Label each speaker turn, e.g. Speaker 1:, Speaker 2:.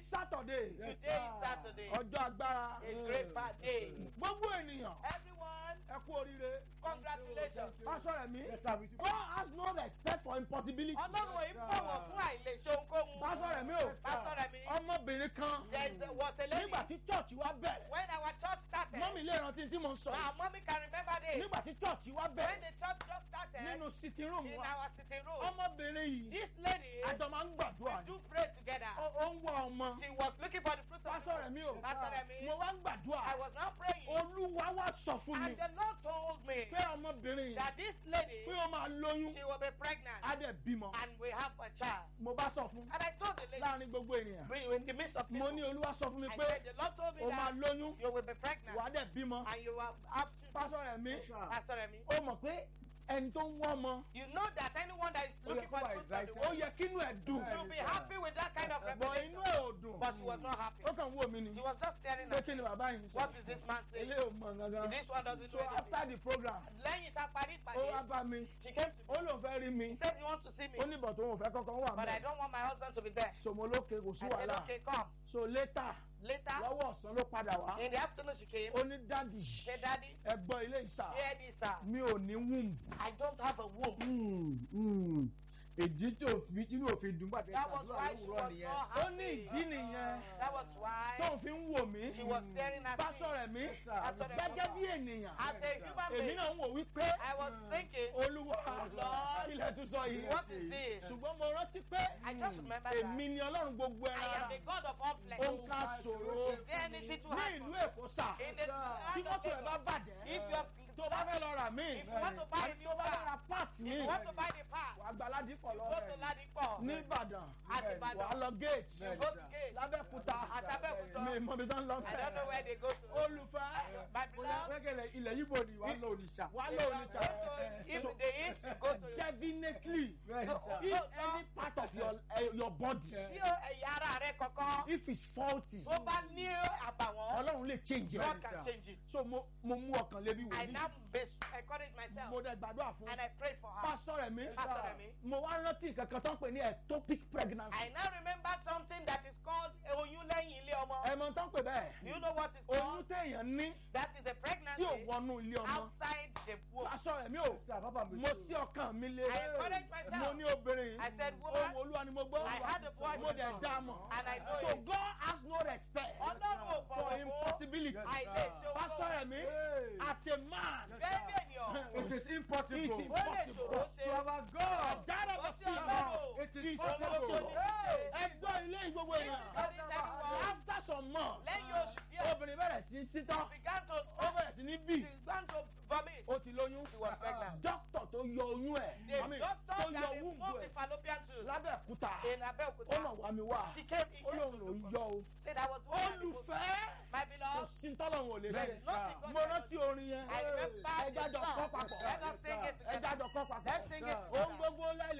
Speaker 1: Saturday
Speaker 2: Today is Saturday.
Speaker 1: ọjọ́ agbára
Speaker 2: A great bad day.
Speaker 1: gbogbo ènìyàn
Speaker 2: Everyone,
Speaker 1: ẹ kú oríire
Speaker 2: congratulations.
Speaker 1: pásọ rẹ̀ mí
Speaker 3: Yes, sir, we do.
Speaker 1: God has no respect for impossibility
Speaker 2: Ọlọ́run ò ń bọ̀wọ̀ fún àìlèṣe ohunkóhun.
Speaker 1: pásọ rẹ̀ mí o
Speaker 2: Pásọ rẹ̀ mi.
Speaker 1: ọmọbìnrin kan
Speaker 2: There is- was a lady.
Speaker 1: nígbà tí church wa bẹ̀rẹ̀
Speaker 2: When our church started.
Speaker 1: mọ́mí lè rántí tí mo ń sọ
Speaker 2: Now,
Speaker 1: yìí
Speaker 2: mommy can remember this.
Speaker 1: nígbà tí church wa
Speaker 2: When
Speaker 1: bẹ̀rẹ̀
Speaker 2: the church just started.
Speaker 1: nínú sitting room
Speaker 2: In
Speaker 1: wa
Speaker 2: our sitting room.
Speaker 1: ọmọbìnrin yìí
Speaker 2: This lady.
Speaker 1: àjọ máa ń gbàdúrà
Speaker 2: We
Speaker 1: ni
Speaker 2: do pray together.
Speaker 1: ó ó ń wá ọmọ
Speaker 2: She was looking for the fruit of
Speaker 1: pásọ rẹ̀ mí o
Speaker 2: Pastor Remi.
Speaker 1: mo wá ń gbàdúrà
Speaker 2: I was now praying.
Speaker 1: olúwa wá sọ fún mi
Speaker 2: And the Lord told me
Speaker 1: pé ọmọbìnrin yìí
Speaker 2: that this lady,
Speaker 1: pé ó máa lóyún
Speaker 2: she will be pregnant
Speaker 1: á dẹ̀ bímọ
Speaker 2: and we have a child.
Speaker 1: mo bá sọ fún
Speaker 2: And I told the lady,
Speaker 1: láàrin gbogbo ènìyàn
Speaker 2: we- in the midst of
Speaker 1: mo
Speaker 2: people,
Speaker 1: ní olúwa sọ fún mi
Speaker 2: I
Speaker 1: pé
Speaker 2: said, the Lord told me
Speaker 1: ó máa
Speaker 2: that
Speaker 1: lóyún
Speaker 2: you will be pregnant
Speaker 1: wà á dẹ̀ bímọ
Speaker 2: and you will have children.
Speaker 1: pásọ rẹ̀ mí
Speaker 3: Yes, sir.
Speaker 2: Pastor Remi,
Speaker 1: ó mọ̀ pé ẹni tó ń wọ́ ọmọ
Speaker 2: you know that anyone that is
Speaker 3: Oh,
Speaker 2: looking
Speaker 3: yeah,
Speaker 2: for the
Speaker 3: who
Speaker 2: fruit
Speaker 3: is
Speaker 2: of the
Speaker 1: ó
Speaker 2: womb
Speaker 1: yẹ kínú ẹ̀ dùn
Speaker 3: Yeah.
Speaker 2: should be happy with that kind of
Speaker 1: bọ̀
Speaker 2: revelation.
Speaker 1: inú ẹ̀ ò dùn
Speaker 2: But she was not happy.
Speaker 1: ó kàn ń wò mí ni
Speaker 2: She was just staring
Speaker 1: pé
Speaker 2: at
Speaker 1: kí
Speaker 2: me.
Speaker 1: ni bàbá yìí ń
Speaker 2: What
Speaker 1: sọ
Speaker 2: is this man saying?
Speaker 1: ilé ò mọ̀ gangan
Speaker 2: This one doesn't
Speaker 1: so
Speaker 2: know
Speaker 1: after
Speaker 2: anything.
Speaker 1: the program
Speaker 2: Lẹ́yìn tá a parí
Speaker 1: ó wá
Speaker 2: ìpàdé,
Speaker 1: bá mi
Speaker 2: she came to
Speaker 1: ó
Speaker 2: me.
Speaker 1: lóun fẹ́ rí mi
Speaker 2: She said, you want to see me?
Speaker 1: ó ní bọ̀ tó òun fẹ́ kọ́kọ́ wà
Speaker 2: But I
Speaker 1: mí
Speaker 2: don't want my husband to be there.
Speaker 1: so mo lókè kò sí
Speaker 2: I said,
Speaker 1: wàhálà
Speaker 2: okay, come.
Speaker 1: so later
Speaker 2: Later,
Speaker 1: lọ́wọ́ ọ̀sán ló padà wá
Speaker 2: in the afternoon she came.
Speaker 1: ó ní dádì
Speaker 2: Say, Daddy,
Speaker 1: ẹ gbọ́ ilé ìsà
Speaker 2: hear this, sir.
Speaker 1: mi ò ní womb
Speaker 2: I don't have a womb.
Speaker 3: Mm, mm. èdè tó fi inú òfin dùn bàtẹ́
Speaker 2: That was
Speaker 3: ìṣàdúrà
Speaker 2: why she
Speaker 3: lówùúrọ̀
Speaker 2: was
Speaker 3: nìyẹn.
Speaker 2: not
Speaker 1: ó ní
Speaker 2: happy.
Speaker 1: ìdí nìyẹn
Speaker 2: That was why
Speaker 1: tóun fi ń wò mí
Speaker 2: she was staring at
Speaker 1: pásọ
Speaker 2: me.
Speaker 1: rẹ̀ mí
Speaker 3: Yes, sir.
Speaker 2: Pastor Remi.
Speaker 1: gẹ́gẹ́ bí ènìyàn
Speaker 2: As a human
Speaker 1: èmi
Speaker 2: being,
Speaker 1: náà ń wò wípé
Speaker 2: I was thinking,
Speaker 1: olúwa
Speaker 2: Lord,
Speaker 1: ilẹ̀ tún sọ yìí
Speaker 2: what is this?
Speaker 1: ṣùgbọ́n mo rántí pé
Speaker 2: I just remember
Speaker 1: èmi
Speaker 2: that
Speaker 1: ni ọlọ́run gbogbo
Speaker 2: I
Speaker 1: ẹran
Speaker 2: am
Speaker 1: ara
Speaker 2: the God of all flesh.
Speaker 1: ó ń ká ṣòro
Speaker 2: Is there anything to
Speaker 1: ní
Speaker 2: hide
Speaker 1: ìlú
Speaker 2: from
Speaker 1: èkó sà
Speaker 2: In the
Speaker 1: tí
Speaker 2: land of
Speaker 1: mọ́tò ẹ̀ bá
Speaker 2: Lagos,
Speaker 1: bàjẹ́
Speaker 2: if you are
Speaker 1: tó bá fẹ́ lọ rà mí
Speaker 2: if you want to buy a
Speaker 1: àti
Speaker 2: new
Speaker 1: tó bá fẹ́ ra
Speaker 2: car,
Speaker 1: part
Speaker 2: if
Speaker 1: mi
Speaker 2: you want to buy the part,
Speaker 1: wàá gba ládìpọ̀
Speaker 2: you
Speaker 1: lọ
Speaker 2: go to Ladipo,
Speaker 1: ní ìbàdàn
Speaker 2: at
Speaker 3: Yes.
Speaker 1: wàá
Speaker 2: Ibadan,
Speaker 1: lọ gate
Speaker 2: you go to Gate,
Speaker 1: lábẹ́kúta
Speaker 2: at Abeokuta.
Speaker 1: mi mọ̀ bí tán lọ
Speaker 2: I don't know where they go to.
Speaker 1: olùfẹ́
Speaker 2: My beloved,
Speaker 3: wẹ́gẹ̀lẹ̀ ilẹ̀ yíbo ni wàá lọ òrìṣà.
Speaker 1: wàá
Speaker 2: if
Speaker 1: lọ
Speaker 2: you
Speaker 1: oníjà
Speaker 2: go to- if the east, you go to
Speaker 1: definitely
Speaker 3: Yes,
Speaker 2: So,
Speaker 3: sir.
Speaker 1: if any part of your uh, your body
Speaker 2: tí o ẹ̀yà ara rẹ kankan
Speaker 1: if it's faulty
Speaker 2: tó bá ní àbàwọ́n
Speaker 1: ọlọ́run lè change
Speaker 2: God
Speaker 1: it
Speaker 2: can change it.
Speaker 1: so mo mo mú ọkàn lébi
Speaker 2: I
Speaker 1: wò
Speaker 2: now base encourage myself
Speaker 1: mo dẹ̀ gbàdúrà fún
Speaker 2: and I prayed for her.
Speaker 1: pásọ rẹ̀ mi
Speaker 2: Pastor Remi.
Speaker 1: mo wá rántí nǹkan kan tó ń pè ní ectopic pregnancy
Speaker 2: I now remember something that is called oyún lẹ́yìn ilé ọmọ.
Speaker 1: ẹ mọ̀ tó ń pè bẹ́ẹ̀
Speaker 2: Do you know what it's
Speaker 1: oyún
Speaker 2: called?
Speaker 1: téèyàn ní
Speaker 2: That is a
Speaker 1: tí
Speaker 2: pregnancy
Speaker 1: ò wọnú ilé ọmọ
Speaker 2: outside the womb.
Speaker 1: pásọ rẹ̀ mi ò
Speaker 3: Yes, sir. Bàbá mi
Speaker 1: mo
Speaker 3: tó.
Speaker 1: sí ọkàn mi lé
Speaker 2: I encourage myself.
Speaker 1: mo ní obìnrin
Speaker 2: I said,
Speaker 1: ohun
Speaker 2: woman,
Speaker 1: olúwa ni mo gbọ́
Speaker 2: I had a voice
Speaker 1: mo dẹ̀ dá a mọ̀
Speaker 2: and I know
Speaker 1: so
Speaker 2: it.
Speaker 1: God has no respect
Speaker 2: Ọlọ́run ò
Speaker 1: for
Speaker 2: bọ̀wọ̀ fún
Speaker 1: impossibility
Speaker 2: àìlèṣe
Speaker 1: pásọ
Speaker 2: owó.
Speaker 1: rẹ̀ mi
Speaker 3: Hey.
Speaker 1: as a man
Speaker 2: Gẹ́gẹ́ bí ènìyàn,
Speaker 3: It is impossible.
Speaker 1: It's
Speaker 2: ó lè
Speaker 1: impossible.
Speaker 2: ṣòro
Speaker 3: To
Speaker 2: ṣe.
Speaker 3: our God.
Speaker 1: dára
Speaker 2: Ó
Speaker 1: bọ̀
Speaker 2: sí
Speaker 1: sí
Speaker 2: Ọlọ́run.
Speaker 3: It is
Speaker 1: It's
Speaker 3: possible.
Speaker 1: possible.
Speaker 3: Hey.
Speaker 1: ẹgbọ́n ilé ìgbogbo èèyàn
Speaker 2: Nítorí sẹ́yìn
Speaker 1: after some months
Speaker 2: lẹ́yìn oṣù díẹ̀,
Speaker 1: obìnrin bẹ̀rẹ̀ sí sítọ́
Speaker 2: began to
Speaker 1: ó bẹ̀rẹ̀ sí ní bì
Speaker 2: she began to vomit.
Speaker 1: ó ti lóyún
Speaker 2: She was pregnant.
Speaker 1: dókítà tó yọ oyún ẹ̀
Speaker 2: The
Speaker 1: mami,
Speaker 2: doctor
Speaker 1: tó
Speaker 2: that
Speaker 1: yọ
Speaker 2: removed
Speaker 1: wúńbù
Speaker 2: the
Speaker 1: ẹ̀
Speaker 2: fallopian tube
Speaker 1: lábẹ́òkúta
Speaker 2: in
Speaker 1: ó
Speaker 2: Abeokuta,
Speaker 1: mọ̀ wá mi wá
Speaker 2: she came in
Speaker 1: ó lóun ló ń yọ o
Speaker 2: said I was
Speaker 1: olùfẹ́
Speaker 2: My
Speaker 1: kò
Speaker 2: beloved,
Speaker 1: sí tọ́lọ́run ò lè ṣe
Speaker 3: Bẹ́ẹ̀
Speaker 2: nothing God
Speaker 1: mo
Speaker 2: cannot
Speaker 1: rántí orin yẹn
Speaker 2: I remember
Speaker 1: ẹ
Speaker 2: the
Speaker 1: jájọ
Speaker 2: song.
Speaker 1: kọ́ papọ̀
Speaker 2: Let us sing it
Speaker 1: ẹ
Speaker 2: together.
Speaker 1: jájọ kọ́ papọ̀
Speaker 2: Let's sing it
Speaker 1: ohun
Speaker 2: together.
Speaker 1: gbogbo lẹ́lẹ̀.